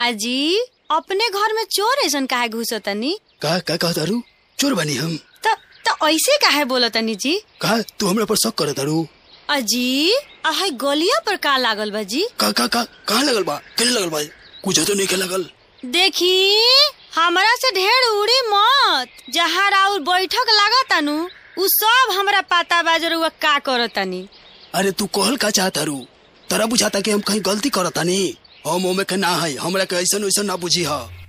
अजी अपने घर में चोर ऐसन काहे घुसतनी का का कहत तारू चोर बानी हम त त ऐसे काहे बोलतनी जी का तू हमरा पर शक करत तारू अजी आहे गलिया पर का लागल बा जी का का का कहाँ लगल बा केने लगल बा कुछ तो नहीं के लगल देखी हमरा से ढेर उड़ी मत जहाँ राउर बैठक लागतानु उ सब हमरा पता बा जरुआ का करतनी अरे तू कहल का चाहत तारू तरा बुझाता कि हम कहीं गलती करत तानी हम ओमे के ना है हमरा के ऐसन वैसन ना बुझी हा